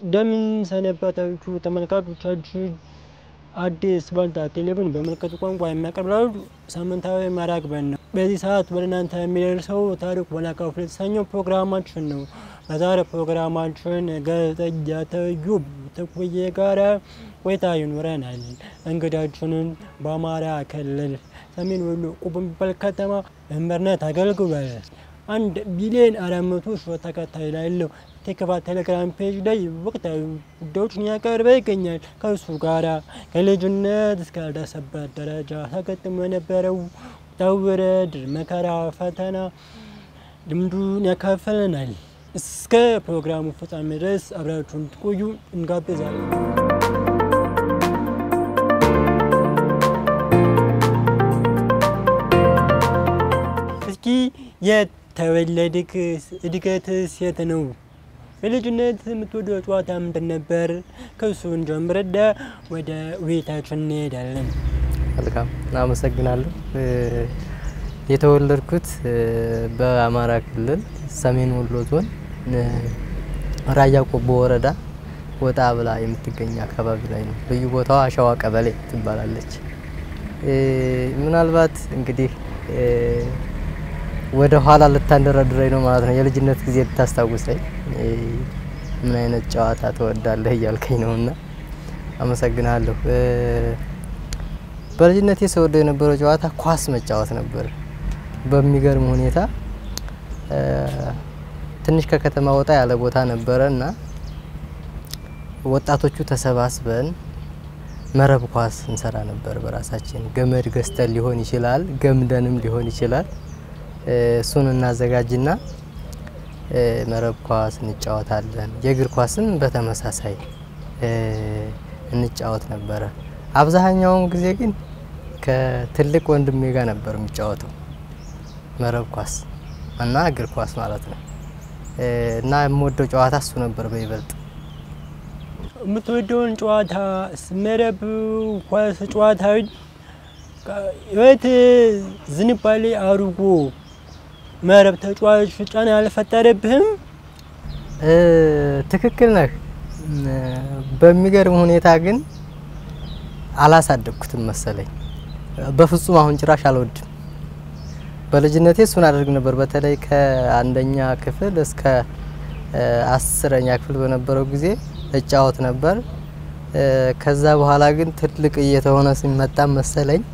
እንደምን ሰነበታችሁ ተመልካቾቻችን። አዲስ ባልታ ቴሌቪዥን በምልክት ቋንቋ የሚያቀርብላችሁ ሳምንታዊ መርሃ ግብር ነው። በዚህ ሰዓት ወደ እናንተ የሚደርሰው ታሪክ ወላካፍል የተሰኘው ፕሮግራማችን ነው። በዛሬ ፕሮግራማችን ጋዜጠኛ ተዩብ ተኩዬ ጋር ቆይታ ይኖረናል። እንግዳችንን በአማራ ክልል ሰሜን ወሎ ቁብ የሚባል ከተማ መምህርነት አገልግሏል። አንድ ቢሊዮን አራት መቶ ሺህ ተከታይ ላለው ቴክቫ ቴሌግራም ፔጅ ላይ ወቅታዊ ጉዳዮችን ያቀርበ ይገኛል። ከእሱ ጋራ ከልጅነት እስካልደረሰበት ደረጃ ተገጥሞ የነበረው ውጣ ውረድ፣ መከራ፣ ፈተና ልምዱን ያካፍለናል። እስከ ፕሮግራሙ ፍጻሜ ድረስ አብራችሁን ትቆዩ እንጋብዛለን። እስኪ የተወለድክ እድገትስ የት ነው? በልጅነት የምትወደው ጨዋታ ምንድን ነበር? ከእሱን ጀምረዳ ወደ ውይይታችን እንሄዳለን። መልካም አመሰግናለሁ። የተወለድኩት በአማራ ክልል ሰሜን ወሎ ዞን ራያ ቆቦ ወረዳ ወጣ ብላ የምትገኝ አካባቢ ላይ ነው። ልዩ ቦታዋ አሸዋ ቀበሌ ትባላለች። ምናልባት እንግዲህ ወደ ኋላ ልታንደረድረኝ ነው ማለት ነው። የልጅነት ጊዜ ልታስታውሰኝ ምን አይነት ጨዋታ ትወዳለህ እያልከኝ ነው እና አመሰግናለሁ። በልጅነቴ ስወደው የነበረው ጨዋታ ኳስ መጫወት ነበር። በሚገርም ሁኔታ ትንሽ ከከተማ ወጣ ያለ ቦታ ነበረ እና ወጣቶቹ ተሰባስበን መረብ ኳስ እንሰራ ነበር። በራሳችን ገመድ ገዝተን ሊሆን ይችላል፣ ገምደንም ሊሆን ይችላል። እሱን እናዘጋጅና መረብ ኳስ እንጫወታለን። የእግር ኳስም በተመሳሳይ እንጫወት ነበረ። አብዛኛውን ጊዜ ግን ከትልቅ ወንድሜ ጋር ነበር የሚጫወተው መረብ ኳስ እና እግር ኳስ ማለት ነው። እና የምወደው ጨዋታ እሱ ነበር በይበልጥ። የምትወደውን ጨዋታ መረብ ኳስ ጨዋታ ህይወት ዝንባሌ አድርጎ መረብ ተጫዋች ጫና አልፈጠረብህም? ትክክል ነህ። በሚገርም ሁኔታ ግን አላሳደግኩትም መሰለኝ። በፍጹም አሁን ጭራሽ አልወድም። በልጅነቴ እሱን አደርግ ነበር። በተለይ ከአንደኛ ክፍል እስከ አስረኛ ክፍል በነበረው ጊዜ እጫወት ነበር። ከዛ በኋላ ግን ትልቅ እየተሆነ ሲመጣ መሰለኝ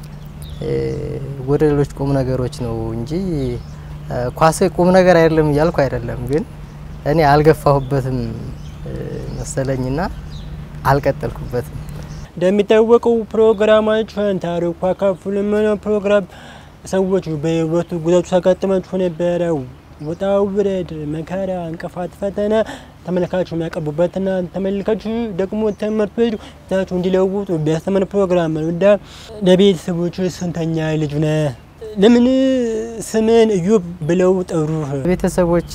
ወደ ሌሎች ቁም ነገሮች ነው እንጂ ኳስ ቁም ነገር አይደለም እያልኩ አይደለም። ግን እኔ አልገፋሁበትም መሰለኝና አልቀጠልኩበትም። እንደሚታወቀው ፕሮግራማችን ታሪኩ አካፍሉ የምንለው ፕሮግራም ሰዎች በህይወቱ ጉዳቱ ሲያጋጥማቸው ነበረው ውጣ ውረድ፣ መከራ፣ እንቅፋት፣ ፈተና ተመልካቹ የሚያቀርቡበትና ተመልካቹ ደግሞ ትምህርት ቤቱ ታቸው እንዲለውጡ ቢያስተምር ፕሮግራም ነው። እንዳ ለቤተሰቦች ስንተኛ ልጅ ነ? ለምን ስምን እዮብ ብለው ጠሩ? ቤተሰቦች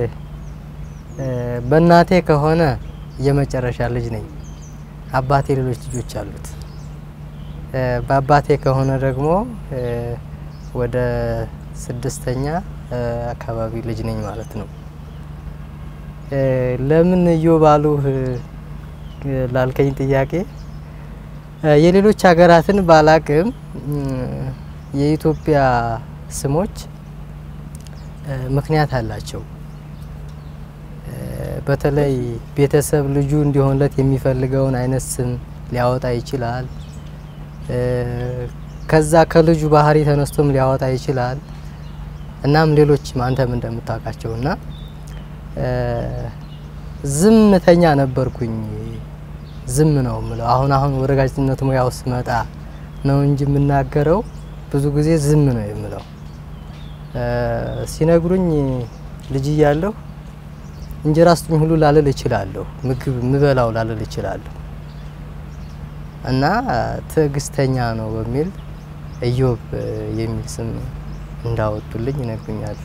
በእናቴ ከሆነ የመጨረሻ ልጅ ነኝ። አባቴ ሌሎች ልጆች አሉት። በአባቴ ከሆነ ደግሞ ወደ ስድስተኛ አካባቢ ልጅ ነኝ ማለት ነው። ለምን እዮብ አሉህ ላልከኝ ጥያቄ የሌሎች ሀገራትን ባላቅም የኢትዮጵያ ስሞች ምክንያት አላቸው። በተለይ ቤተሰብ ልጁ እንዲሆንለት የሚፈልገውን አይነት ስም ሊያወጣ ይችላል። ከዛ ከልጁ ባህሪ ተነስቶም ሊያወጣ ይችላል። እናም ሌሎችም አንተም እንደምታውቃቸው እና ዝምተኛ ነበርኩኝ። ዝም ነው ምለው። አሁን አሁን ወደ ጋዜጠኝነት ሙያው ስመጣ ነው እንጂ የምናገረው ብዙ ጊዜ ዝም ነው የምለው። ሲነግሩኝ ልጅ እያለሁ እንጀራ ስጡኝ ሁሉ ላልል እችላለሁ። ምግብ ምበላው ላልል እችላለሁ። እና ትዕግስተኛ ነው በሚል እዮብ የሚል ስም እንዳወጡልኝ ይነግሩኛል።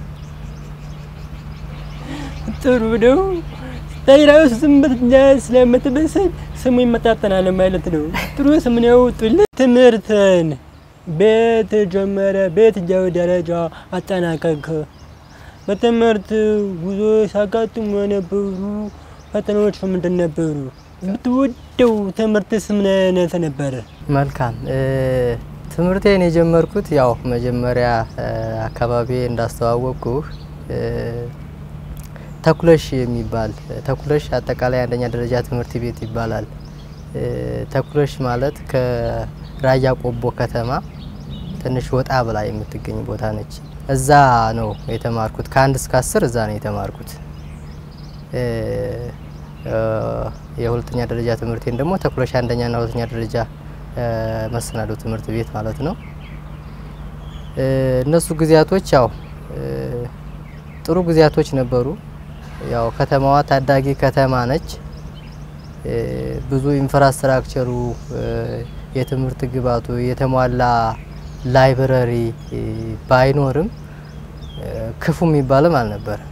ጥሩ ነው። ታይራው ስም ስለምትመስል ስሙ ይመጣጠናል ማለት ነው። ጥሩ ስም ነው ያወጡልህ። ትምህርትን ቤት ጀመረ በየትኛው ደረጃ አጠናቀቅ? በትምህርት ጉዞ ሲያጋጥሙ የነበሩ ፈተናዎች ምንድን ነበሩ? ብትወደው ትምህርትስ ምን አይነት ነበረ? መልካም ትምህርቴን የጀመርኩት ያው መጀመሪያ አካባቢ እንዳስተዋወቅኩህ ተኩለሽ የሚባል ተኩለሽ አጠቃላይ አንደኛ ደረጃ ትምህርት ቤት ይባላል። ተኩለሽ ማለት ከራያ ቆቦ ከተማ ትንሽ ወጣ ብላ የምትገኝ ቦታ ነች። እዛ ነው የተማርኩት። ከአንድ እስከ አስር እዛ ነው የተማርኩት። የሁለተኛ ደረጃ ትምህርቴን ደግሞ ተኩለሽ አንደኛና ሁለተኛ ደረጃ መሰናዶ ትምህርት ቤት ማለት ነው። እነሱ ጊዜያቶች ያው ጥሩ ጊዜያቶች ነበሩ። ያው ከተማዋ ታዳጊ ከተማ ነች። ብዙ ኢንፍራስትራክቸሩ የትምህርት ግባቱ የተሟላ ላይብረሪ ባይኖርም ክፉ የሚባልም አልነበረም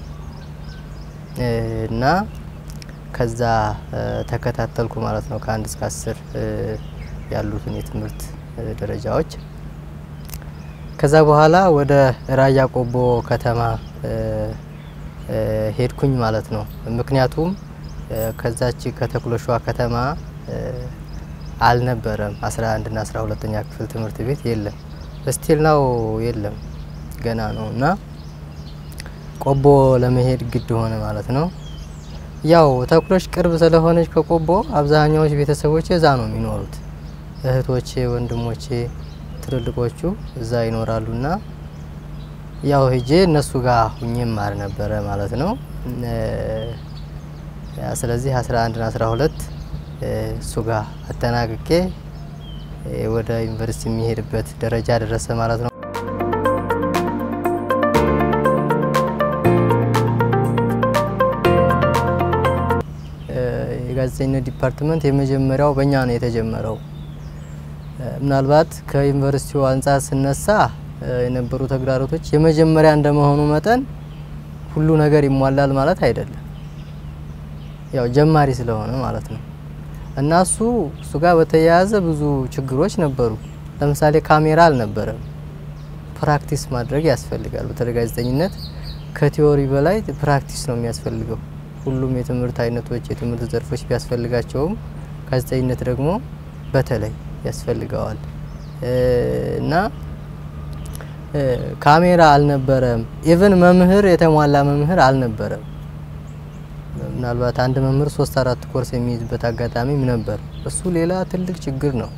እና ከዛ ተከታተልኩ ማለት ነው ከአንድ እስከ አስር ያሉትን የትምህርት ደረጃዎች። ከዛ በኋላ ወደ ራያ ቆቦ ከተማ ሄድኩኝ ማለት ነው። ምክንያቱም ከዛች ከተኩለሿ ከተማ አልነበረም 11 እና 12ኛ ክፍል ትምህርት ቤት የለም። ስቲል ነው የለም፣ ገና ነው እና ቆቦ ለመሄድ ግድ ሆነ ማለት ነው። ያው ተኩለሽ ቅርብ ስለሆነች ከቆቦ አብዛኛዎች ቤተሰቦቼ እዛ ነው የሚኖሩት። እህቶቼ፣ ወንድሞቼ ትልልቆቹ እዛ ይኖራሉና ያው ሄጄ እነሱ ጋር ሁኜ ማር ነበረ ማለት ነው። ስለዚህ 11 እና 12 እሱ ጋር አጠናቅቄ ወደ ዩኒቨርሲቲ የሚሄድበት ደረጃ ደረሰ ማለት ነው። የጋዜጠኝነት ዲፓርትመንት የመጀመሪያው በእኛ ነው የተጀመረው። ምናልባት ከዩኒቨርሲቲው አንጻር ስነሳ የነበሩ ተግዳሮቶች የመጀመሪያ እንደመሆኑ መጠን ሁሉ ነገር ይሟላል ማለት አይደለም። ያው ጀማሪ ስለሆነ ማለት ነው እና እሱ እሱ ጋር በተያያዘ ብዙ ችግሮች ነበሩ። ለምሳሌ ካሜራ አልነበረም። ፕራክቲስ ማድረግ ያስፈልጋል። በተለይ ጋዜጠኝነት ከቲዎሪ በላይ ፕራክቲስ ነው የሚያስፈልገው። ሁሉም የትምህርት አይነቶች የትምህርት ዘርፎች ቢያስፈልጋቸውም ጋዜጠኝነት ደግሞ በተለይ ያስፈልገዋል እና ካሜራ አልነበረም። ኢቭን መምህር የተሟላ መምህር አልነበረም። ምናልባት አንድ መምህር ሶስት አራት ኮርስ የሚይዝበት አጋጣሚም ነበር። እሱ ሌላ ትልቅ ችግር ነው፣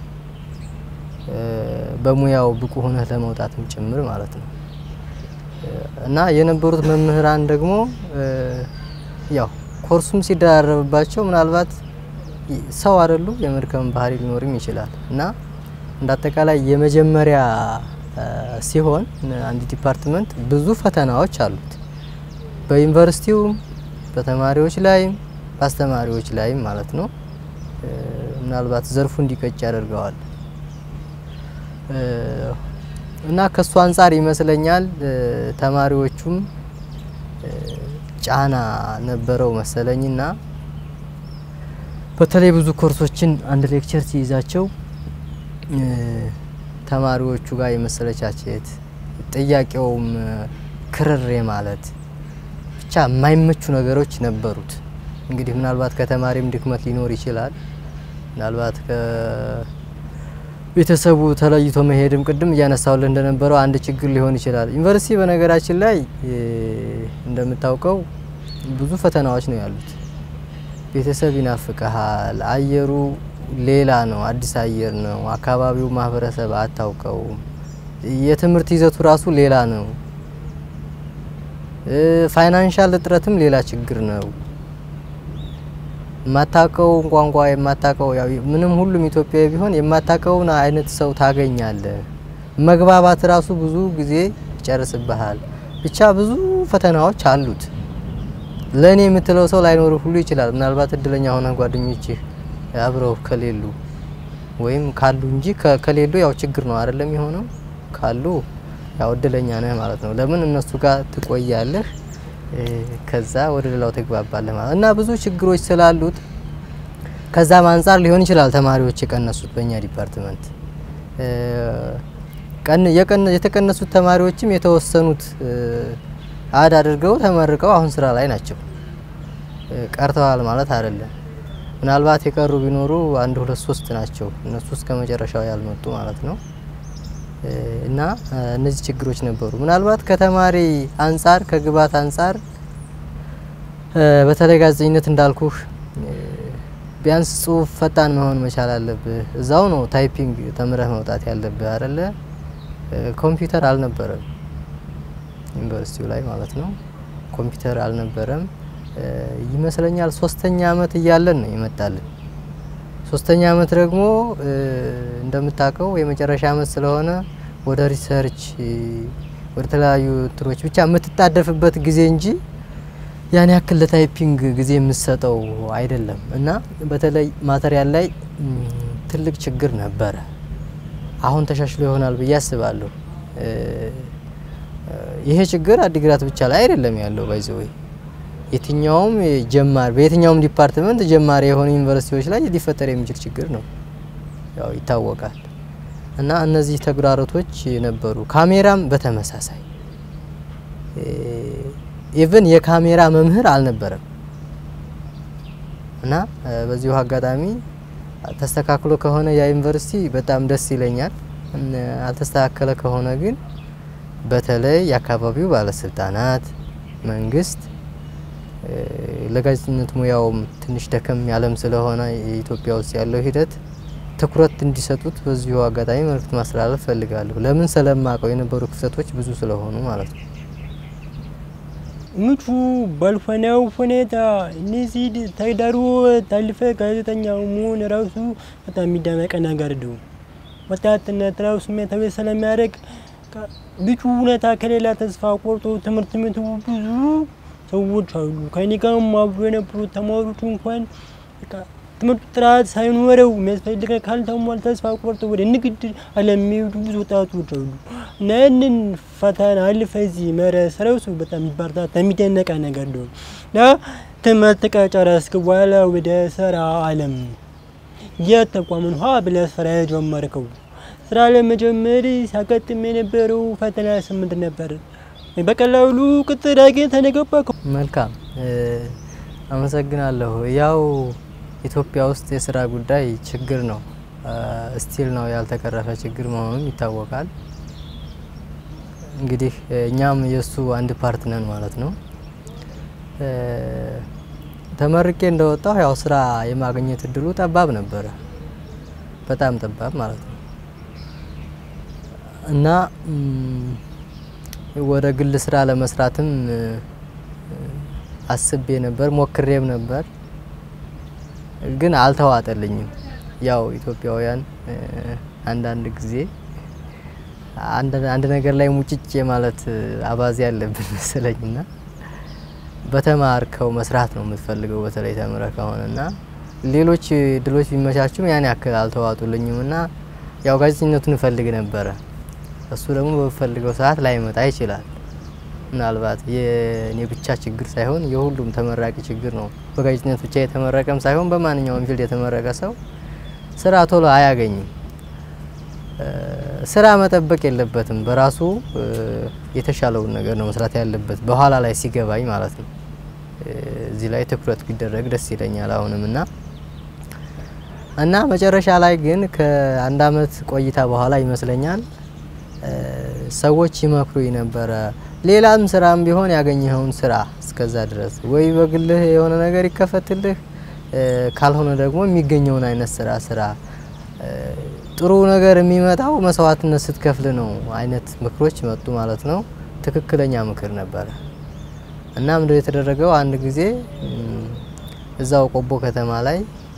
በሙያው ብቁ ሆነህ ለመውጣትም ጭምር ማለት ነው እና የነበሩት መምህራን ደግሞ ያው ኮርሱም ሲደራረብባቸው ምናልባት ሰው አይደሉ የመድከም ባህሪ ሊኖርም ይችላል እና እንደ አጠቃላይ የመጀመሪያ ሲሆን አንድ ዲፓርትመንት ብዙ ፈተናዎች አሉት። በዩኒቨርሲቲውም በተማሪዎች ላይም በአስተማሪዎች ላይም ማለት ነው። ምናልባት ዘርፉ እንዲቀጭ ያደርገዋል እና ከሱ አንጻር ይመስለኛል ተማሪዎቹም ጫና ነበረው መሰለኝና በተለይ ብዙ ኮርሶችን አንድ ሌክቸር ሲይዛቸው ተማሪዎቹ ጋር የመሰለቻቸት ጥያቄውም ክርሬ ማለት ብቻ የማይመቹ ነገሮች ነበሩት። እንግዲህ ምናልባት ከተማሪም ድክመት ሊኖር ይችላል። ምናልባት ከቤተሰቡ ተለይቶ መሄድም ቅድም እያነሳውልህ እንደነበረው አንድ ችግር ሊሆን ይችላል። ዩኒቨርሲቲ በነገራችን ላይ እንደምታውቀው ብዙ ፈተናዎች ነው ያሉት። ቤተሰብ ይናፍቀሃል። አየሩ ሌላ ነው፣ አዲስ አየር ነው። አካባቢው ማህበረሰብ አታውቀውም። የትምህርት ይዘቱ ራሱ ሌላ ነው። ፋይናንሻል እጥረትም ሌላ ችግር ነው። የማታውቀው ቋንቋ የማታውቀው ያው ምንም ሁሉም ኢትዮጵያዊ ቢሆን የማታውቀውን አይነት ሰው ታገኛለህ። መግባባት ራሱ ብዙ ጊዜ ይጨርስብሃል። ብቻ ብዙ ፈተናዎች አሉት። ለእኔ የምትለው ሰው ላይኖር ሁሉ ይችላል። ምናልባት እድለኛ ሆነ ጓደኞችህ አብረው ከሌሉ ወይም ካሉ እንጂ ከሌሉ ያው ችግር ነው አይደለም የሆነው። ካሉ ያው እድለኛ ነህ ማለት ነው። ለምን እነሱ ጋር ትቆያለህ፣ ከዛ ወደ ሌላው ትግባባለህ ማለት እና ብዙ ችግሮች ስላሉት ከዛም አንጻር ሊሆን ይችላል ተማሪዎች የቀነሱት በእኛ ዲፓርትመንት። የተቀነሱት ተማሪዎችም የተወሰኑት አድ አድርገው ተመርቀው አሁን ስራ ላይ ናቸው። ቀርተዋል ማለት አይደለም። ምናልባት የቀሩ ቢኖሩ አንድ ሁለት ሶስት ናቸው። እነሱ እስከ መጨረሻው ያልመጡ ማለት ነው። እና እነዚህ ችግሮች ነበሩ። ምናልባት ከተማሪ አንጻር ከግብዓት አንጻር በተለይ ጋዜጠኝነት እንዳልኩህ ቢያንስ ጽሁፍ ፈጣን መሆን መቻል አለብህ። እዛው ነው ታይፒንግ ተምረህ መውጣት ያለብህ አይደለ? ኮምፒውተር አልነበረም ዩኒቨርሲቲው ላይ ማለት ነው። ኮምፒውተር አልነበረም ይመስለኛል። ሶስተኛ አመት እያለን ነው ይመጣልን። ሶስተኛ አመት ደግሞ እንደምታውቀው የመጨረሻ አመት ስለሆነ ወደ ሪሰርች ወደ ተለያዩ እንትኖች ብቻ የምትጣደፍበት ጊዜ እንጂ ያን ያክል ለታይፒንግ ጊዜ የምሰጠው አይደለም እና በተለይ ማተሪያል ላይ ትልቅ ችግር ነበረ። አሁን ተሻሽሎ ይሆናል ብዬ አስባለሁ። ይሄ ችግር አዲግራት ብቻ ላይ አይደለም ያለው ባይዘወይ የትኛውም ጀማሪ በየትኛውም ዲፓርትመንት ጀማሪ የሆኑ ዩኒቨርሲቲዎች ላይ ሊፈጠር የሚችል ችግር ነው፣ ያው ይታወቃል። እና እነዚህ ተግዳሮቶች ነበሩ። ካሜራም በተመሳሳይ ኢቭን የካሜራ መምህር አልነበረም። እና በዚሁ አጋጣሚ ተስተካክሎ ከሆነ ያ ዩኒቨርሲቲ በጣም ደስ ይለኛል። አልተስተካከለ ከሆነ ግን በተለይ የአካባቢው ባለስልጣናት፣ መንግስት ለጋዜጠኝነት ሙያውም ትንሽ ደከም ያለም ስለሆነ የኢትዮጵያ ውስጥ ያለው ሂደት ትኩረት እንዲሰጡት በዚሁ አጋጣሚ መልእክት ማስተላለፍ ፈልጋለሁ። ለምን ስለማቀው የነበሩ ክፍተቶች ብዙ ስለሆኑ ማለት ነው። ምቹ ባልሆነው ሁኔታ እነዚህ ተግዳሮ ታልፈ ጋዜጠኛ መሆን ራሱ በጣም የሚደመቅ ነገር ነው። ወጣትነት ራሱ ስሜታዊ ስለሚያደርግ ምቹ ሁኔታ ከሌላ ተስፋ ቆርጦ ትምህርት ቤቱ ብዙ ሰዎች አሉ። ከኔ ጋርም አብሮ የነበሩ ተማሪዎች እንኳን ትምህርቱ ጥራት ሳይኖረው የሚያስፈልገ ካልተሟል ተስፋ ቆርጠው ወደ ንግድ ዓለም የሚሄዱ ብዙ ወጣቶች አሉ እና ያንን ፈተና አልፈ እዚህ መድረስ ራሱ በጣም የሚበረታታ የሚደነቅ ነገር ነው እና ትምህርት ከጨረስክ በኋላ ወደ ስራ ዓለም የት ተቋምን ሀ ብለህ ስራ የጀመርከው ስራ ለመጀመር ሲያጋጥም የነበረው ፈተና ስምንት ነበር። በቀላሉ ቅጥር አግኝተህ ነው የገባከው? መልካም አመሰግናለሁ። ያው ኢትዮጵያ ውስጥ የስራ ጉዳይ ችግር ነው፣ ስቲል ነው ያልተቀረፈ ችግር መሆኑም ይታወቃል። እንግዲህ እኛም የእሱ አንድ ፓርት ነን ማለት ነው። ተመርቄ እንደወጣሁ ያው ስራ የማግኘት እድሉ ጠባብ ነበረ፣ በጣም ጠባብ ማለት ነው እና ወደ ግል ስራ ለመስራትም አስቤ ነበር፣ ሞክሬም ነበር ግን አልተዋጠልኝም። ያው ኢትዮጵያውያን አንዳንድ ጊዜ አንድ ነገር ላይ ሙጭጭ የማለት አባዜ ያለብን መሰለኝና በተማርከው መስራት ነው የምትፈልገው በተለይ ተምረ ከሆነና ሌሎች ድሎች ቢመቻቹም ያን ያክል አልተዋጡልኝም እና ያው ጋዜጠኝነቱን እፈልግ ነበረ። እሱ ደግሞ በፈልገው ሰዓት ላይመጣ ይችላል። ምናልባት የኔ ብቻ ችግር ሳይሆን የሁሉም ተመራቂ ችግር ነው። በጋዜጠኝነት ብቻ የተመረቀም ሳይሆን በማንኛውም ፊልድ የተመረቀ ሰው ስራ ቶሎ አያገኝም። ስራ መጠበቅ የለበትም። በራሱ የተሻለውን ነገር ነው መስራት ያለበት በኋላ ላይ ሲገባኝ ማለት ነው። እዚህ ላይ ትኩረት ቢደረግ ደስ ይለኛል አሁንም እና እና መጨረሻ ላይ ግን ከአንድ አመት ቆይታ በኋላ ይመስለኛል ሰዎች ይመክሩኝ ነበረ። ሌላም ስራም ቢሆን ያገኘኸውን ስራ እስከዛ ድረስ ወይ በግልህ የሆነ ነገር ይከፈትልህ፣ ካልሆነ ደግሞ የሚገኘውን አይነት ስራ ስራ። ጥሩ ነገር የሚመጣው መስዋዕትነት ስትከፍል ነው አይነት ምክሮች መጡ ማለት ነው። ትክክለኛ ምክር ነበረ እና ምንድነው የተደረገው? አንድ ጊዜ እዛው ቆቦ ከተማ ላይ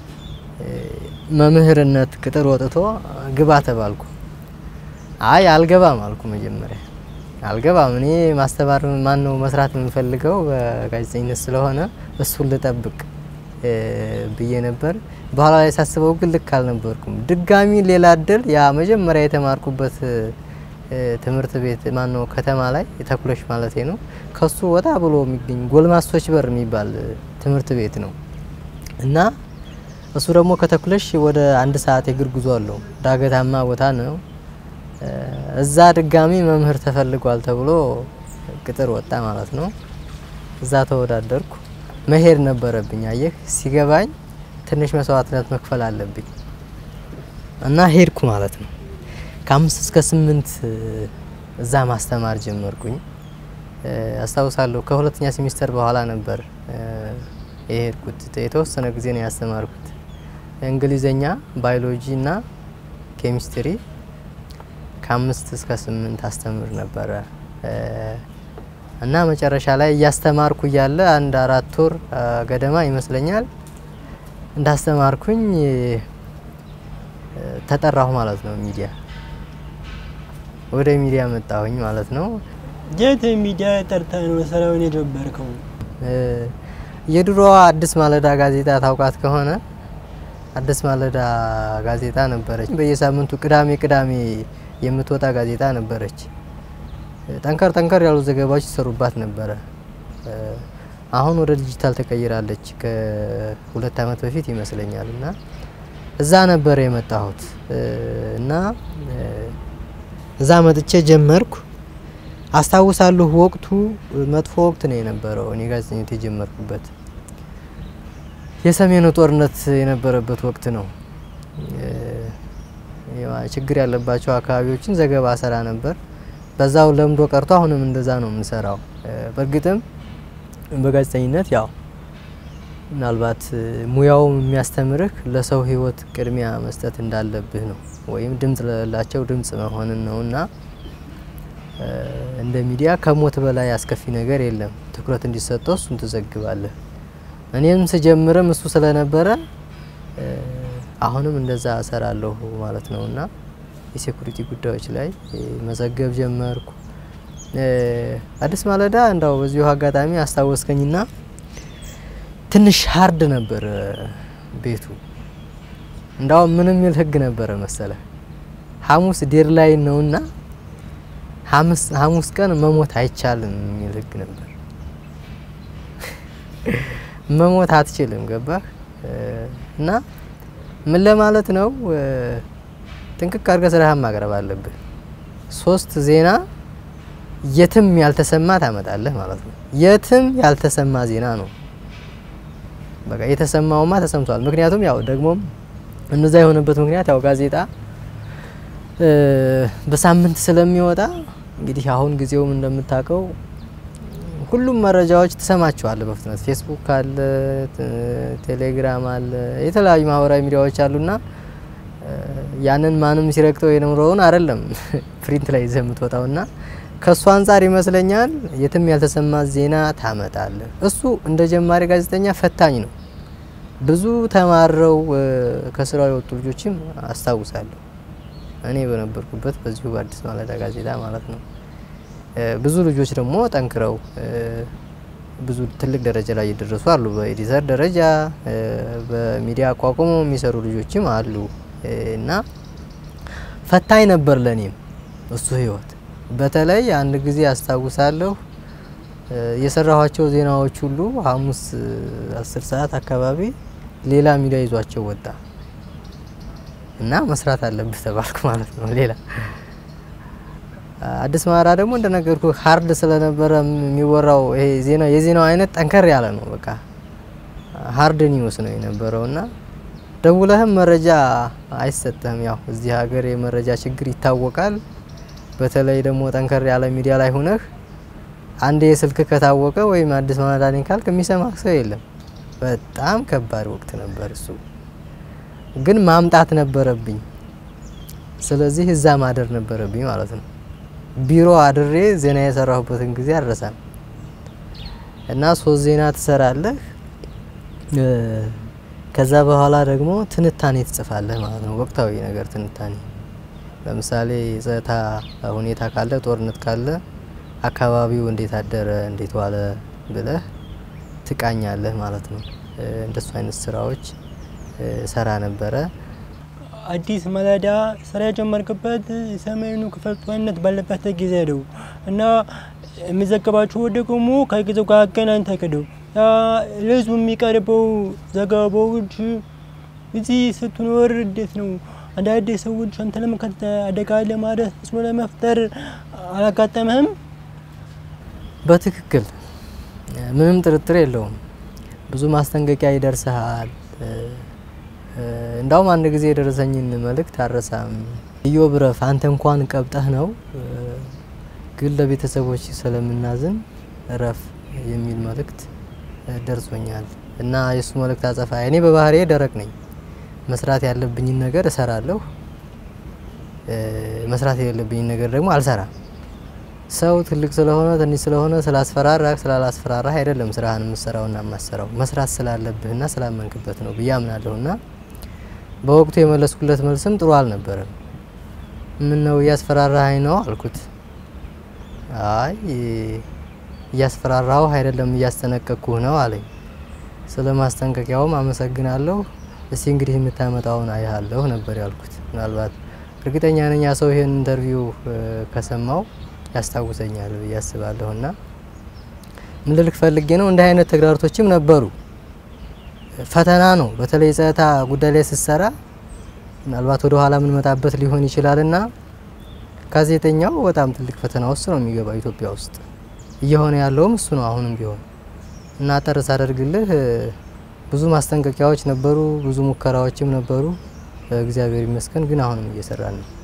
መምህርነት ቅጥር ወጥቶ ግባ ተባልኩ። አይ አልገባም አልኩ። መጀመሪያ አልገባም እኔ ማስተማር ማን ነው መስራት የምፈልገው በጋዜጠኝነት ስለሆነ እሱን ልጠብቅ ብዬ ነበር። በኋላ ላይ ሳስበው ግን ልክ አልነበርኩም። ድጋሚ ሌላ እድል ያ መጀመሪያ የተማርኩበት ትምህርት ቤት ማን ነው ከተማ ላይ ተኩለሽ ማለት ነው። ከሱ ወጣ ብሎ የሚገኝ ጎልማሶች በር የሚባል ትምህርት ቤት ነው እና እሱ ደግሞ ከተኩለሽ ወደ አንድ ሰዓት የእግር ጉዞ አለው። ዳገታማ ቦታ ነው። እዛ ድጋሚ መምህር ተፈልጓል ተብሎ ቅጥር ወጣ ማለት ነው። እዛ ተወዳደርኩ። መሄድ ነበረብኝ። አየህ ሲገባኝ ትንሽ መስዋዕትነት መክፈል አለብኝ እና ሄድኩ ማለት ነው። ከአምስት እስከ ስምንት እዛ ማስተማር ጀመርኩኝ። አስታውሳለሁ ከሁለተኛ ሴሚስተር በኋላ ነበር የሄድኩት። የተወሰነ ጊዜ ነው ያስተማርኩት። እንግሊዘኛ፣ ባዮሎጂ እና ኬሚስትሪ ከአምስት እስከ ስምንት አስተምር ነበረ እና መጨረሻ ላይ እያስተማርኩ እያለ አንድ አራት ወር ገደማ ይመስለኛል እንዳስተማርኩኝ ተጠራሁ ማለት ነው። ሚዲያ ወደ ሚዲያ መጣሁኝ ማለት ነው። የት ሚዲያ ጠርታ ነው ስራውን የጀመርከው? የድሮዋ አዲስ ማለዳ ጋዜጣ ታውቃት ከሆነ አዲስ ማለዳ ጋዜጣ ነበረች። በየሳምንቱ ቅዳሜ ቅዳሜ የምትወጣ ጋዜጣ ነበረች። ጠንከር ጠንከር ያሉ ዘገባዎች ይሰሩባት ነበረ። አሁን ወደ ዲጂታል ተቀይራለች ከሁለት ዓመት በፊት ይመስለኛል። እና እዛ ነበር የመጣሁት እና እዛ መጥቼ ጀመርኩ። አስታውሳለሁ ወቅቱ መጥፎ ወቅት ነው የነበረው። እኔ ጋዜጠኝነት የጀመርኩበት የሰሜኑ ጦርነት የነበረበት ወቅት ነው። ችግር ያለባቸው አካባቢዎችን ዘገባ ሰራ ነበር። በዛው ለምዶ ቀርቶ አሁንም እንደዛ ነው የምንሰራው። በእርግጥም በጋዜጠኝነት ያው ምናልባት ሙያው የሚያስተምርህ ለሰው ሕይወት ቅድሚያ መስጠት እንዳለብህ ነው፣ ወይም ድምጽ ለሌላቸው ድምጽ መሆንን ነው እና እንደ ሚዲያ ከሞት በላይ አስከፊ ነገር የለም። ትኩረት እንዲሰጠው እሱን ትዘግባለህ። እኔም ስጀምርም እሱ ስለነበረ አሁንም እንደዛ እሰራለሁ ማለት ነው እና የሴኩሪቲ ጉዳዮች ላይ መዘገብ ጀመርኩ። አዲስ ማለዳ እንዳው በዚሁ አጋጣሚ አስታወስከኝና ትንሽ ሀርድ ነበር ቤቱ። እንዳው ምን የሚል ህግ ነበረ መሰለ ሐሙስ ዴድላይን ነውና ሐሙስ ቀን መሞት አይቻልም የሚል ህግ ነበር። መሞት አትችልም፣ ገባህ? እና ምን ለማለት ነው ጥንቅቅ አድርገህ ስራህን ማቅረብ አለብህ። ሶስት ዜና የትም ያልተሰማ ታመጣለህ ማለት ነው። የትም ያልተሰማ ዜና ነው። በቃ የተሰማውማ ተሰምቷል። ምክንያቱም ያው ደግሞም እነዛ የሆነበት ምክንያት ያው ጋዜጣ በሳምንት ስለሚወጣ እንግዲህ አሁን ጊዜውም እንደምታውቀው ሁሉም መረጃዎች ትሰማቸዋለህ በፍጥነት ፌስቡክ አለ፣ ቴሌግራም አለ፣ የተለያዩ ማህበራዊ ሚዲያዎች አሉና ያንን ማንም ሲረግጠው የኖረውን አይደለም ፕሪንት ላይ ይዘህ የምትወጣውና ከእሱ አንጻር ይመስለኛል የትም ያልተሰማ ዜና ታመጣለህ። እሱ እንደ ጀማሪ ጋዜጠኛ ፈታኝ ነው። ብዙ ተማረው ከስራው የወጡ ልጆችም አስታውሳለሁ። እኔ በነበርኩበት በዚሁ በአዲስ ማለዳ ጋዜጣ ማለት ነው። ብዙ ልጆች ደግሞ ጠንክረው ብዙ ትልቅ ደረጃ ላይ የደረሱ አሉ። በኤዲተር ደረጃ በሚዲያ አቋቁሞ የሚሰሩ ልጆችም አሉ እና ፈታኝ ነበር ለኔም እሱ ህይወት። በተለይ አንድ ጊዜ አስታውሳለሁ የሰራኋቸው ዜናዎች ሁሉ ሐሙስ አስር ሰዓት አካባቢ ሌላ ሚዲያ ይዟቸው ወጣ እና መስራት አለብህ ተባልኩ ማለት ነው። ሌላ አዲስ ማለዳ ደግሞ እንደነገርኩ ሀርድ ስለነበረ የሚወራው ይሄ ዜና የዜናው አይነት ጠንከር ያለ ነው። በቃ ሀርድ ኒውስ ነው የነበረው እና ደውለህም መረጃ አይሰጥህም። ያው እዚህ ሀገር የመረጃ ችግር ይታወቃል። በተለይ ደግሞ ጠንከር ያለ ሚዲያ ላይ ሆነህ አንዴ ስልክ ከታወቀ ወይም አዲስ ማለዳ ነኝ ካልክ የሚሰማህ ሰው የለም። በጣም ከባድ ወቅት ነበር እሱ። ግን ማምጣት ነበረብኝ። ስለዚህ እዛ ማደር ነበረብኝ ማለት ነው። ቢሮ አድሬ ዜና የሰራሁበትን ጊዜ አልረሳም። እና ሶስት ዜና ትሰራለህ። ከዛ በኋላ ደግሞ ትንታኔ ትጽፋለህ ማለት ነው። ወቅታዊ ነገር ትንታኔ፣ ለምሳሌ የጸጥታ ሁኔታ ካለ፣ ጦርነት ካለ አካባቢው እንዴት አደረ፣ እንዴት ዋለ ብለህ ትቃኛለህ ማለት ነው። እንደሱ አይነት ስራዎች ሰራ ነበረ። አዲስ ማለዳ ስራ የጀመርክበት ሰሜኑ ክፍል ጦርነት ባለበት ጊዜ ነው እና የሚዘገባችሁ ደግሞ ከጊዜው ጋር አገናኝተህ ነው ለህዝቡ የሚቀርበው ዘገባዎች። እዚህ ስትኖር እንዴት ነው አንዳንድ ሰዎች አንተ ለመከተ አደጋ ለማድረስ ተጽዕኖ ለመፍጠር አላጋጠምህም? በትክክል ምንም ጥርጥር የለውም። ብዙ ማስጠንቀቂያ ይደርስሃል። እንዳውም አንድ ጊዜ የደረሰኝን መልእክት አረሳም። ኢዮብ ረፍ አንተ እንኳን ቀብጠህ ነው ግን ለቤተሰቦች ስለምናዝን ረፍ የሚል መልእክት ደርሶኛል እና የእሱ መልእክት አጸፋ እኔ በባህሪዬ ደረቅ ነኝ። መስራት ያለብኝን ነገር እሰራለሁ፣ መስራት የሌለብኝን ነገር ደግሞ አልሰራም። ሰው ትልቅ ስለሆነ ትንሽ ስለሆነ ስላስፈራራህ ስላላስፈራራህ አይደለም ስራህን የምሰራውና የማሰራው መስራት ስላለብህና ስላመንክበት ነው ብዬ አምናለሁና በወቅቱ የመለስኩለት መልስም ጥሩ አልነበረም። ምን ነው እያስፈራራኸኝ ነው አልኩት። አይ እያስፈራራሁ አይደለም እያስጠነቀቅኩህ ነው አለኝ። ስለ ማስጠንቀቂያውም አመሰግናለሁ። እስቲ እንግዲህ የምታመጣውን አይሃለሁ ነበር ያልኩት። ምናልባት እርግጠኛ ነኝ ያ ሰው ይሄን ኢንተርቪው ከሰማው ያስታውሰኛል ብዬ አስባለሁ። እና ምን ልልክ ፈልጌ ነው እንዲህ አይነት ተግዳሮቶችም ነበሩ። ፈተና ነው። በተለይ ጸጥታ ጉዳይ ላይ ስትሰራ ምናልባት ወደ ኋላ የምንመጣበት ሊሆን ይችላል እና ጋዜጠኛው በጣም ትልቅ ፈተና ውስጥ ነው የሚገባው ኢትዮጵያ ውስጥ እየሆነ ያለውም እሱ ነው አሁንም ቢሆን እና አጠር ሳደርግልህ ብዙ ማስጠንቀቂያዎች ነበሩ፣ ብዙ ሙከራዎችም ነበሩ። እግዚአብሔር ይመስገን ግን አሁንም እየሰራን ነው።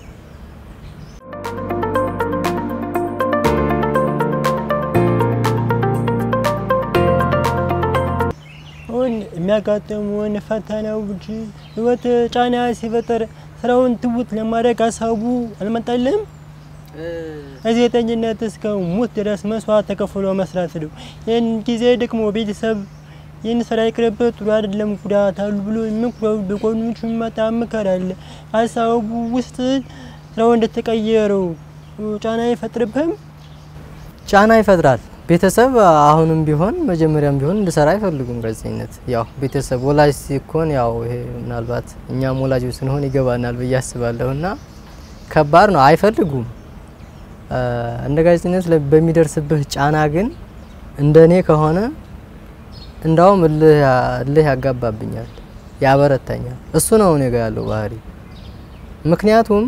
አሁን የሚያጋጥሙን ፈተናዎች ህይወት ጫና ሲፈጠር ስራውን ትውት ለማድረግ ሀሳቡ አልመጣልም። ጋዜጠኝነት እስከ ሞት ድረስ መስዋዕት ተከፍሎ መስራት ነው። ይህን ጊዜ ደግሞ ቤተሰብ ይህን ስራ ይቅርበት ጥሩ አይደለም ጉዳት አሉ ብሎ ምክረው በጎኖቹ የሚመጣ ምክር አለ። ሀሳቡ ውስጥ ስራው እንደተቀየረው ጫና አይፈጥርብህም? ጫና ይፈጥራል። ቤተሰብ አሁንም ቢሆን መጀመሪያም ቢሆን እንድሰራ አይፈልጉም ጋዜጠኝነት። ያው ቤተሰብ ወላጅ ሲኮን ያው ይሄ ምናልባት እኛም ወላጆች ስንሆን ይገባናል ብዬ አስባለሁ እና ከባድ ነው፣ አይፈልጉም። እንደ ጋዜጠኝነት በሚደርስብህ ጫና ግን እንደ እኔ ከሆነ እንዳውም እልህ ያጋባብኛል፣ ያበረታኛል። እሱ ነው እኔ ጋ ያለው ባህሪ። ምክንያቱም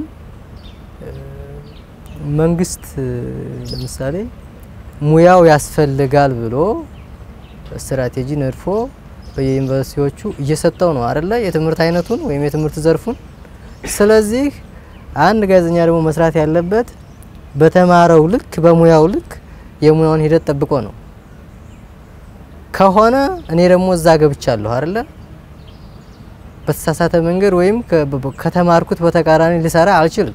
መንግስት ለምሳሌ ሙያው ያስፈልጋል ብሎ ስትራቴጂ ነድፎ በየዩኒቨርሲቲዎቹ እየሰጠው ነው አይደለ? የትምህርት አይነቱን ወይም የትምህርት ዘርፉን። ስለዚህ አንድ ጋዜጠኛ ደግሞ መስራት ያለበት በተማረው ልክ በሙያው ልክ የሙያውን ሂደት ጠብቆ ነው። ከሆነ እኔ ደግሞ እዛ ገብቻለሁ አይደለ? በተሳሳተ መንገድ ወይም ከተማርኩት በተቃራኒ ልሰራ አልችልም።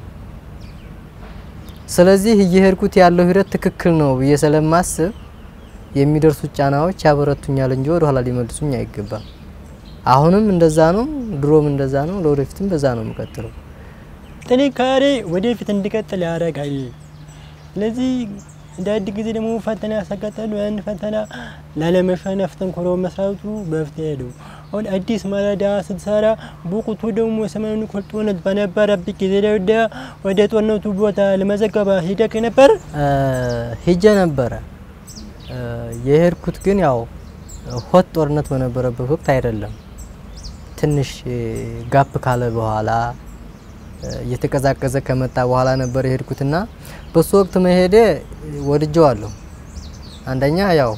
ስለዚህ እየሄድኩት ያለው ሂደት ትክክል ነው ብዬ ስለማስብ የሚደርሱት ጫናዎች ያበረቱኛል እንጂ ወደ ኋላ ሊመልሱኝ አይገባም። አሁንም እንደዛ ነው፣ ድሮም እንደዛ ነው፣ ለወደፊትም በዛ ነው የምቀጥለው። ጥንካሬ ወደፊት እንዲቀጥል ያደርጋል። ስለዚህ እንደ አንድ ጊዜ ደግሞ ፈተና ያሳጋጠሉ ያን ፈተና ላለመሸነፍ ጠንክሮ መስራቱ መፍትሄ ነው። አሁን አዲስ ማለዳ ስትሰራ በወቅቱ ደግሞ ሰሜኑ ክፍል ጦርነት በነበረበት ጊዜ ወደ ወደ ጦርነቱ ቦታ ለመዘገባ ሂደክ ነበር? ሂጄ ነበረ። የሄድኩት ግን ያው ሆት ጦርነት በነበረበት ወቅት አይደለም። ትንሽ ጋፕ ካለ በኋላ እየተቀዛቀዘ ከመጣ በኋላ ነበር የሄድኩትና በሱ ወቅት መሄዴ ወድጀዋለሁ። አንደኛ ያው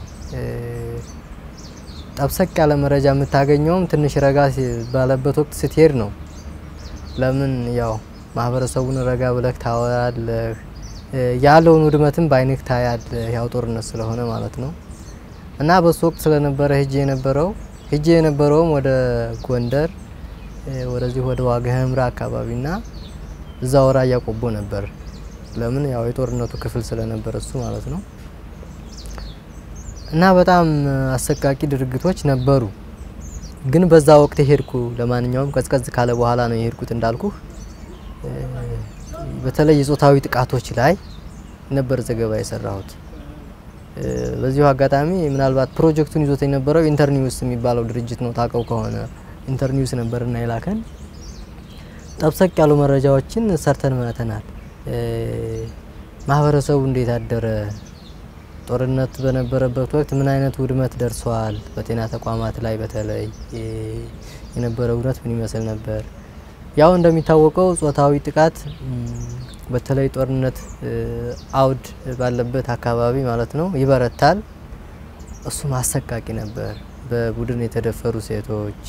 ጠብሰቅ ያለ መረጃ የምታገኘውም ትንሽ ረጋ ባለበት ወቅት ስትሄድ ነው። ለምን ያው ማህበረሰቡን ረጋ ብለህ ታወራለህ፣ ያለውን ውድመትም በአይንህ ታያለህ። ያው ጦርነት ስለሆነ ማለት ነው። እና በሱ ወቅት ስለነበረ ሂጄ የነበረው ሂጄ የነበረውም ወደ ጎንደር ወደዚህ ወደ ዋግ ኽምራ አካባቢና እዛ ራያ ቆቦ ነበር። ለምን ያው የጦርነቱ ክፍል ስለነበር እሱ ማለት ነው። እና በጣም አሰቃቂ ድርጊቶች ነበሩ። ግን በዛ ወቅት የሄድኩ ለማንኛውም ቀዝቀዝ ካለ በኋላ ነው የሄድኩት እንዳልኩ። በተለይ የጾታዊ ጥቃቶች ላይ ነበር ዘገባ የሰራሁት። በዚሁ አጋጣሚ ምናልባት ፕሮጀክቱን ይዞት የነበረው ኢንተርኒውስ የሚባለው ድርጅት ነው ታውቀው ከሆነ ኢንተርኒውስ ነበርና የላከን ጠብሰቅ ያሉ መረጃዎችን ሰርተን መተናል። ማህበረሰቡ እንዴት አደረ፣ ጦርነት በነበረበት ወቅት ምን አይነት ውድመት ደርሷል፣ በጤና ተቋማት ላይ በተለይ የነበረው ውድመት ምን ይመስል ነበር። ያው እንደሚታወቀው ጾታዊ ጥቃት በተለይ ጦርነት አውድ ባለበት አካባቢ ማለት ነው ይበረታል። እሱም አሰቃቂ ነበር። በቡድን የተደፈሩ ሴቶች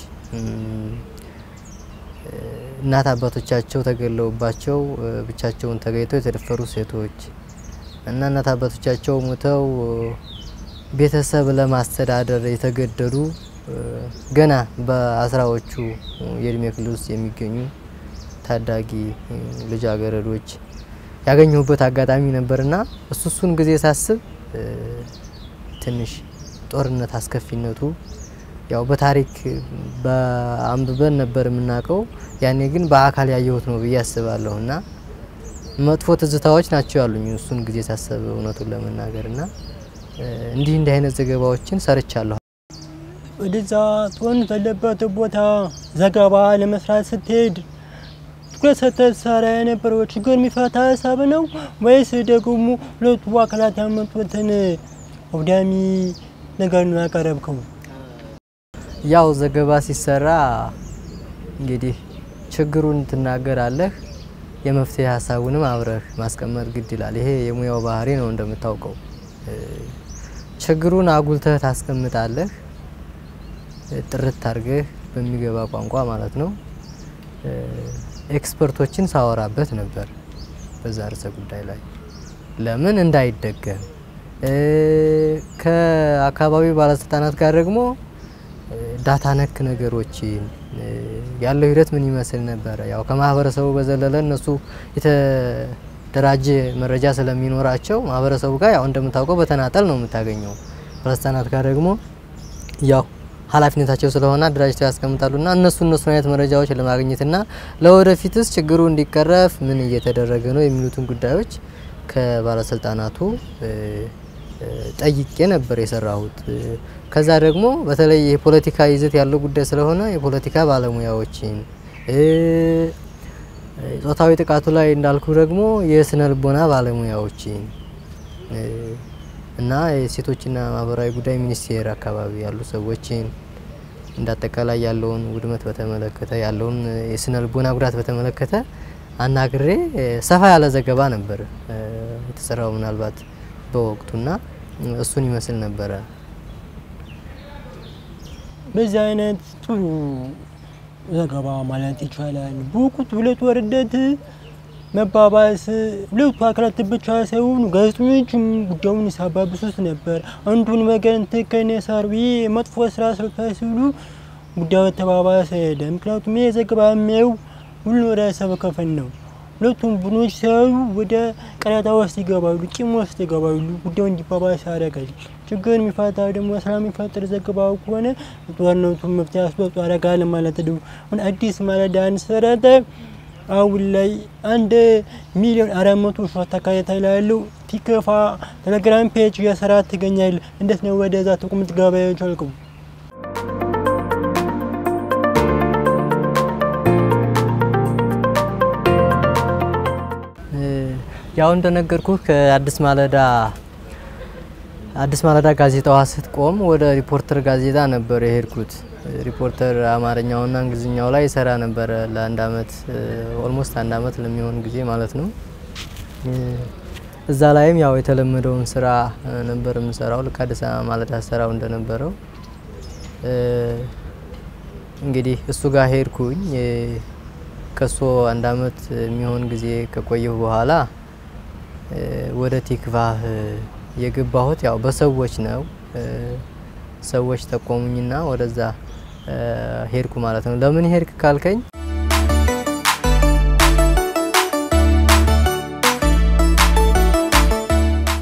እናት አባቶቻቸው ተገለውባቸው ብቻቸውን ተገኝተው የተደፈሩ ሴቶች እና እናት አባቶቻቸው ሞተው ቤተሰብ ለማስተዳደር የተገደዱ ገና በአስራዎቹ የእድሜ ክልል ውስጥ የሚገኙ ታዳጊ ልጃገረዶች ያገኘሁበት አጋጣሚ ነበርና እሱ እሱን ጊዜ ሳስብ ትንሽ ጦርነት አስከፊነቱ ያው በታሪክ በአንብበን ነበር የምናውቀው። ያኔ ግን በአካል ያየሁት ነው ብዬ አስባለሁ እና መጥፎ ትዝታዎች ናቸው ያሉኝ እሱን ጊዜ ሳስብ እውነቱን ለመናገር እና እንዲህ እንዲህ አይነት ዘገባዎችን ሰርቻለሁ። ወደዛ ጦርነት ያለበት ቦታ ዘገባ ለመስራት ስትሄድ ትኩረት ሰጥተህ ትሰራ የነበረው ችግር የሚፈታ ሀሳብ ነው ወይስ ደግሞ ሁለቱ አካላት ያመጡትን አውዳሚ ነገር ነው ያቀረብከው? ያው ዘገባ ሲሰራ እንግዲህ ችግሩን ትናገራለህ፣ የመፍትሄ ሀሳቡንም አብረህ ማስቀመጥ ግድ ይላል። ይሄ የሙያው ባህሪ ነው እንደምታውቀው። ችግሩን አጉልተህ ታስቀምጣለህ፣ ጥርት አድርገህ በሚገባ ቋንቋ ማለት ነው። ኤክስፐርቶችን ሳወራበት ነበር በዛ ርዕሰ ጉዳይ ላይ ለምን እንዳይደገም ከአካባቢው ባለስልጣናት ጋር ደግሞ ዳታ ነክ ነገሮችን ያለው ሂደት ምን ይመስል ነበረ። ያው ከማህበረሰቡ በዘለለ እነሱ የተደራጀ መረጃ ስለሚኖራቸው ማህበረሰቡ ጋር ያው እንደምታውቀው በተናጠል ነው የምታገኘው። ባለስልጣናት ጋር ደግሞ ያው ኃላፊነታቸው ስለሆነ አደራጅተው ያስቀምጣሉና እነሱ እነሱን አይነት መረጃዎች ለማግኘትና ለወደፊትስ ችግሩ እንዲቀረፍ ምን እየተደረገ ነው የሚሉትን ጉዳዮች ከባለስልጣናቱ ጠይቄ ነበር የሰራሁት። ከዛ ደግሞ በተለይ የፖለቲካ ይዘት ያለው ጉዳይ ስለሆነ የፖለቲካ ባለሙያዎችን ጾታዊ ጥቃቱ ላይ እንዳልኩ ደግሞ የስነ ልቦና ባለሙያዎችን እና የሴቶችና ማህበራዊ ጉዳይ ሚኒስቴር አካባቢ ያሉ ሰዎችን እንዳጠቃላይ ያለውን ውድመት በተመለከተ ያለውን የስነ ልቦና ጉዳት በተመለከተ አናግሬ ሰፋ ያለ ዘገባ ነበር የተሰራው ምናልባት በወቅቱና እሱን ይመስል ነበረ። በዚህ አይነት ጥሩ ዘገባ ማለት ይቻላል። በወቅቱ ሁለት ወርደት መባባስ ሁለቱ አካላት ብቻ ሳይሆኑ ጋዜጠኞችም ጉዳዩን ሲያባብሱት ነበር። አንዱን ወገን ትክክል የሰሩ መጥፎ ስራ ሰርቷል ሲሉ ጉዳዩ ተባባሰ ሄደ። ምክንያቱም ይህ ዘገባ የሚያዩ ሁሉ ህብረተሰብ ክፍል ነው። ሁለቱም ቡድኖች ሲያዩ ወደ ቀረጣ ውስጥ ይገባሉ፣ ቂም ውስጥ ይገባሉ። ጉዳዩ እንዲባባስ ያደርጋል። ችግር የሚፈታ ደግሞ ሰላም የሚፈጥር ዘገባው ከሆነ ጦርነቱን መፍትሄ አስወጡ ያደርጋል ማለት ነው። አሁን አዲስ ማለዳ አንሰረተ አሁን ላይ አንድ ሚሊዮን አራት መቶ ሺህ ተከታታይ ያለው ቲክቫ ቴሌግራም ፔጅ እየሰራ ትገኛል። እንዴት ነው ወደዛ ተቁም ትገባ የቻልከው? ያው እንደነገርኩህ ከአዲስ ማለዳ አዲስ ማለዳ ጋዜጣዋ ስትቆም ወደ ሪፖርተር ጋዜጣ ነበር የሄድኩት። ሪፖርተር አማርኛውና እንግሊዝኛው ላይ ይሰራ ነበረ ለአንድ አመት ኦልሞስት አንድ አመት ለሚሆን ጊዜ ማለት ነው። እዛ ላይም ያው የተለመደውን ስራ ነበር የምሰራው ልክ አዲስ ማለዳ ሰራው እንደነበረው እንግዲህ እሱ ጋር ሄድኩኝ። ከሶ አንድ አመት የሚሆን ጊዜ ከቆየሁ በኋላ ወደ ቲክቫህ የገባሁት ያው በሰዎች ነው። ሰዎች ጠቆሙኝና ወደዛ ሄድኩ ማለት ነው። ለምን ሄድክ ካልከኝ